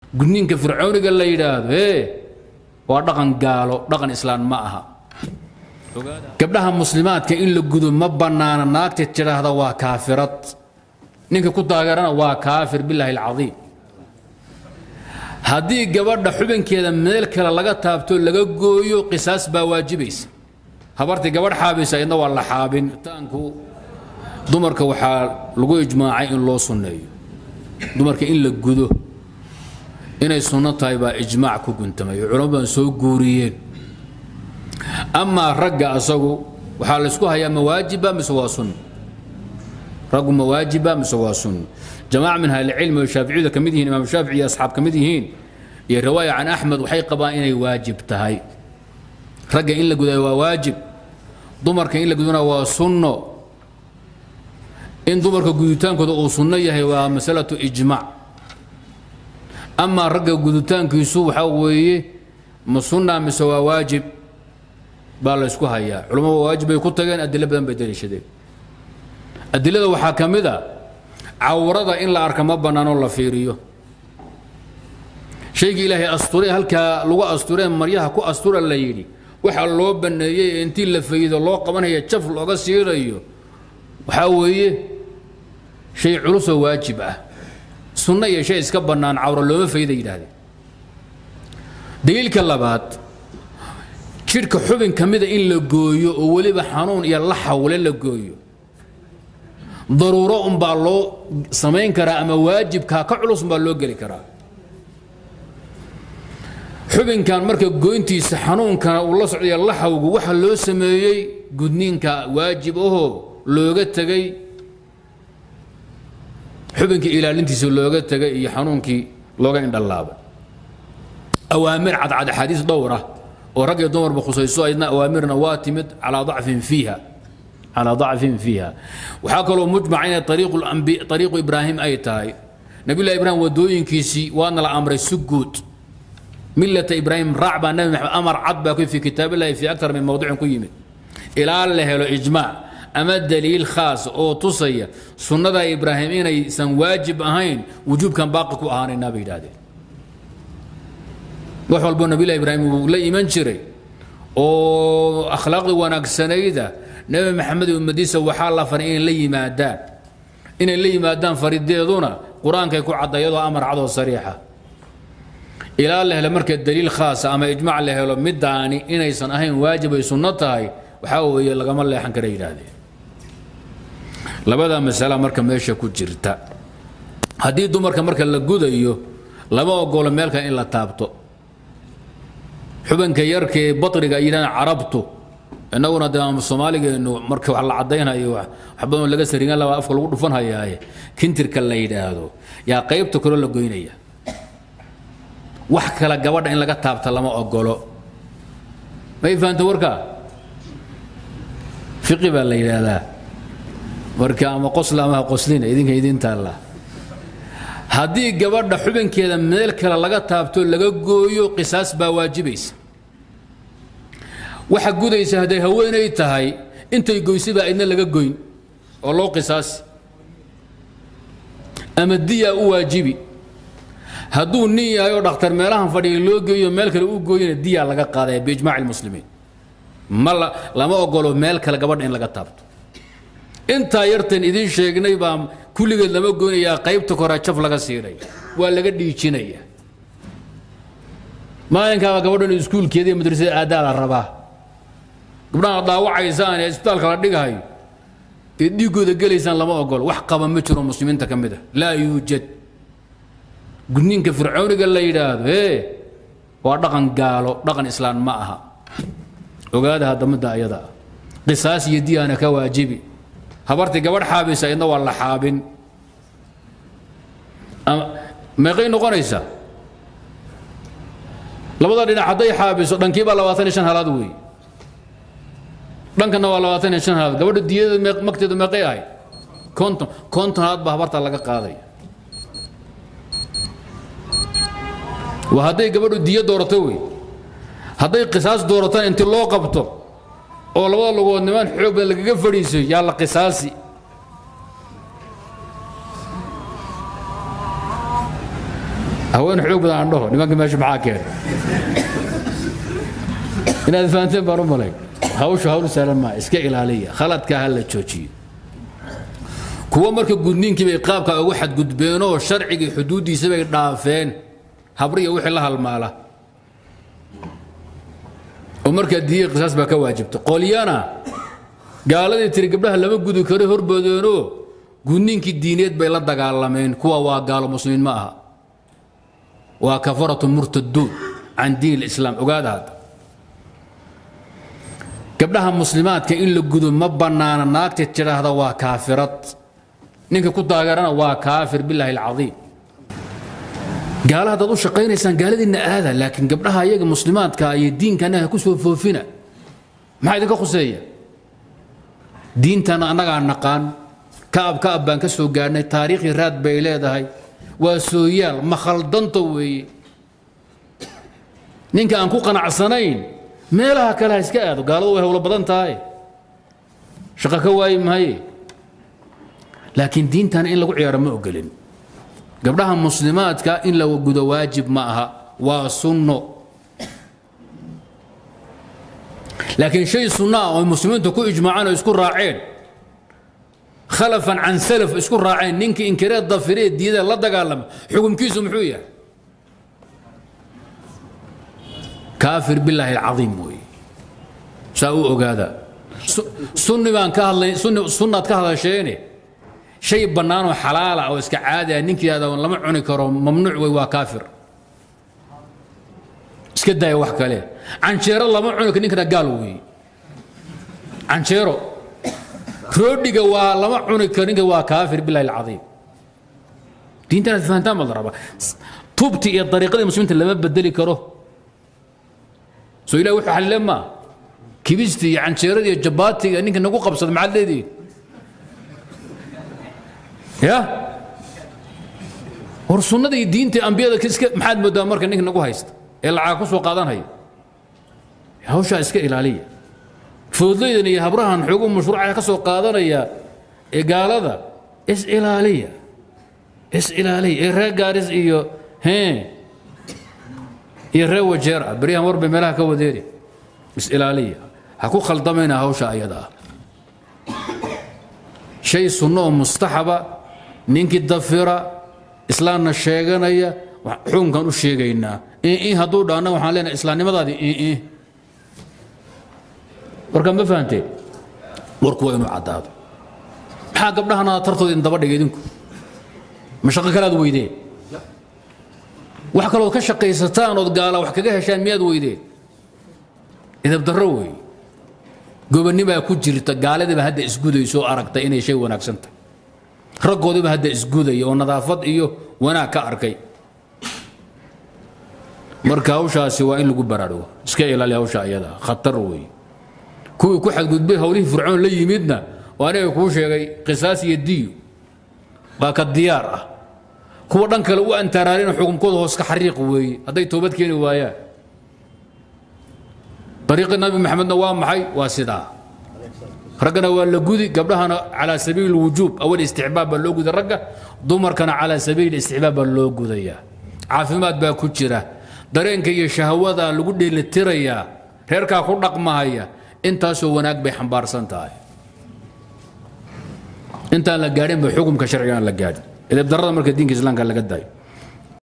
gudniinka fircooniga la yidhaahdo ee waa dhaqan gaalo dhaqan islaan ma aha gabdhaha muslimaadka in la gudo ma bannaana naagta tidhaahda waa kaafirad ninka ku taageerana waa kaafir bilaahi alcadiim haddii gabadha xubinkeeda meel kale laga taabto laga gooyo qisaas baa waajibaysa habartii gabadh xaabaysa iyadna waa la xaabin taanku dumarka waxaa lagu ijmaacay in loo sunneeyo dumarka in la gudo inay sunno tahay baa ijmaac ku guntamay culamo badan soo guuriyeen amaa ragga asagu waxaa laysku hayaa mawaajiba mise waa sunno raggu mawaajiba mise waa sunno jamaaca min ahlicilmi oo shaaficiyada ka mid yihiin imaam shaafici iyo asxaab ka mid yihiin iyo riwaaya can axmed waxay qabaan inay waajib tahay ragga in la gudayo waa waajib dumarka in la gudana waa sunno in dumarka guditaankooda uu sunno yahay waa masalatu ijmaac amaa ragga guditaankiisu waxaa weeye ma sunna mise waa waajib baa la ysku hayaa culammadu waajib bay ku tageen adilo badan bay daliishadeen adilada waxaa ka mid a cawrada in la arka ma bannaanoo la fiiriyo shaygii ilaahay asturee halkaa lagu asturee maryaha ku astura la yidhi waxaa loo banneeyey ee intii la faydo loo qabanaya jaf looga siirayo waxaa weeye shay culusoo waajib ah sunno iyo shay iska bannaan cawro looma fayda yidhaahdeen daliilka labaad jidhka xubin ka mida in la gooyo oo weliba xanuun iyo la xawle la gooyo daruuro unbaa loo samayn karaa ama waajibkaa ka culus unbaa loo geli karaa xubinkan marka goyntiisa xanuunkana uu la socdaya laxawgu waxa loo sameeyey gudniinka waajib ahoo looga tegay xubinkii ilaalintiisa looga tegay iyo xanuunkii looga indhalaabay awaamir cadcad axaadiis dhowr ah oo rag iyo dumarba khusayso ayadna awaamirna waa timid calaa dacfin fiiha calaa dacfin fiiha waxaa kaloo mujmaca inay ariiqu ibraahim ay tahay nabiyullahi ibraahim wadooyinkiisii waana la amray si guud millata ibraahim raac baa nabi maxamed amar cad baa ku fi kitaabillahi fi aktar min mawdicin ku yimid ilaa la helo ijmaac ama daliil khaas oo tusaya sunnada ibraahim inaysan waajib ahayn wujuubkan baaqi ku ahaanaynaa bay yidhahdeen wax walbo nabilah ibraahim uu la iman jiray oo akhlaaqda wanaagsanayda nebi maxamed iyo ummadiisa waxaa la faray inay la yimaadaan inay la yimaadaan farideeduna qur-aankay ku cadda iyadoo amar cadoo sariixa ilaa la helo marka daliil khaasa ama ijmac la helo midaani inaysan ahayn waajib ay sunno tahay waxaa weeye lagama leexan kara yidhaahdeen labada masala marka meesha ku jirta haddii dumarka marka la gudayo lama ogolo meelka in la taabto xubinka yarka ee batriga ay yidhahdaan carabtu innaguna dee soomaaligeenu marka wax la caddaynayo wax badan laga sarigan laba afka lagu dhufan hayaaye kintirka la yidhaahdo yaa qaybta kale la goynaya wax kale gabadha in laga taabta lama ogolo may fahamta warkaa fiqi baa la yidhaahdaa marka ama qosla ama ha qoslina idinka idin taalla haddii gabadha xubinkeeda meel kale laga taabto laga gooyo qisaas baa waajibaysa waxa gudaysa hadday haweenay tahay intay goysay baa idna laga goyn oo loo qisaasi ama diyaa u waajibi hadduu nin yahay oo dhakhtar meelahan fadhiya loo geeyo meel kale u gooyana diyaa laga qaadaya biijmaaci lmuslimiin ma lama ogolo meel kale gabadha in laga taabto intaa yartan idiin sheegnay baa kulligeed lama goynayaa qaybta kore jaf laga siinaya waa laga dhiijinaya maalinkaaba gabadhan iskuulkeeda iyo madrasada aadaa la rabaa gabdhaha dhaawacaysaan ee isbitaalka la dhigahayo ee dhiiggooda gelaysaan lama ogolo wax qaba ma jiro muslimiinta ka mid a laa yuujad gudniinka fircooniga la yidhaahdo ee waa dhaqan gaalo dhaqan islaan ma aha ogaada haddamada ayada ah qisaas iyo diyaana ka waajibi habartii gabadh xaabaysa idna waa la xaabin meeqay noqonaysaa labada dhinac hadday xaabiso dhankiibaa labaatan iyo shan halaad weeye dhankana waa labaatan iyo shan halaad gabadha diyada magteedu meeqay ahayd konton konton halaad baa habarta laga qaaday waa hadday gabadhu diyo doorato wey hadday qisaas dooratana inti loo qabto oo labada lugood nimaan xoog badan lagaga fadhiisayo yaa la qisaasi haween haween xoog badan aan dhaho nimanka meesha maxaa keenay inaad fahanteen baan u malay hawshu hawl sahlan maa iska ilaaliya khaladka ha la joojiyo kuwa marka gudniinkii bay qaabka ugu xadgudbeenoo sharcigii xuduuddiisa bay dhaafeen habriya wixii la halmaala oo markaa diiya qisaas baa ka waajibta qolyana gaaladii tiri gabdhaha lama gudi karo horboodeenoo gudniinkii diineed bay la dagaalameen kuwa waa gaalo muslimiin ma aha waa kafaratu murtaduun can diin islaam ogaada hadda gabdhaha muslimaadka in la gudo ma bannaana naagta tidhaahda waa kaafirad ninka ku taageerana waa kaafir bilaahi alcadiim gaala haddaad u shaqaynaysaan gaaladiinna aada laakiin gabdhaha iyaga muslimaadka iyo diinkana ha ku soo foofina maxaa idinka khuseeya diintana annagaa naqaan ka'ab ka'ab baan ka soo gaadhnay taariikhii raad bay leedahay waa sooyaal ma khaldanto weeye ninka aan ku qanacsanayn meelaha kale ha iska aado gaaladu way howlo badan tahay shaqo ka waayi maaye laakiin diintana in lagu ciyaaro ma ogolin gabdhaha muslimaadka in la gudo waajib ma aha waa sunno laakiin shay sunno ah oo muslimiintu ku ijmaaceen oo isku raaceen khalafan can salaf isku raaceen ninkii inkireed dafiree diida la dagaalama xukumkiisu muxuu yahay kaafir bilaahi alcadiim weeye saa u ogaada sunni baan ka hadlay sunni sunnaad ka hadasheene shay bannaanoo xalaala oo iska caadi ah ninkii yidhahda lama cuni karo mamnuuc wey waa kaafir iska daaya wax kale canjeero lama cuni karo ninkana gaal weeye canjeero roodhiga waa lama cuni karo ninka waa kaafir bilahi alcadiim diintanaad fahantaan baa la rabaa tubti iyo dariiqadii muslimiinta lama bedeli karo soo ilahi wuxuu xalile maa kibistii iyo canjeerada iyo jabaatiga ninka nagu qabsada maxaad leedihin ya war sunnada iyo diinta ambiyada iska maxaad moodaa marka ninka nagu haysta ee lacag ku soo qaadanaya hawshaa iska ilaaliya foodlaydan iyo habrahan xoogu mashruuca ka soo qaadanaya ee gaalada is ilaaliya is ilaaliya ee reer gaaris iyo hee iyo reer wajeer ah beryahan war bay meelaha ka wadeeri is ilaaliya ha ku khaldamayna hawsha ayada ah shay sunno oo mustaxaba ninkii dafira islaamna sheeganaya xukunkan u sheegaynaa in hadduu dhaana waxaan leenahay islaamnimadaadii in warka ma fahanteen warku waa inuu caddaado maxaa gabdhahana tartooda in daba dhigay idinku ma shaqo kalaad weydeen wax kalood ka shaqaysataan ood gaala wax kaga heshaan miyaad weydeen idab darro weeye gobonnibaa ku jirta gaaladiiba hadda isgudayso oo aragtay inay shay wanaagsan tahay raggoodiiba hadda isgudaya oo nadaafad iyo wanaag ka arkay marka hawshaasi waa in lagu baraarugo iska ilaali hawsha ayada khatar weeye kuwii ku xadgudbay howlihii fircoon la yimidna oo aniga kuu sheegay qisaas iyo diyo waa ka diyaar ah kuwa dhan kale u antaraarin xukunkooda hoos ka xariiq weeye hadday toobad keeni waayaan dariiqi nabi maxamedna waa maxay waa sidaa raggana waa la gudi gabdhahana calaa sabiili wujuub awal isticbaab baa loo guday ragga dumarkana calaa sabiili isticbaab baa loo gudayaa caafimaad baa ku jira dareenka iyo shahwada lagu dheelitirayaa reerkaa ku dhaqmahaya intaasoo wanaag bay xambaarsan tahay intaan la gaadhin ba xukumka sharciga aan la gaadhin idabdarrada marka diinka islaamka laga daayo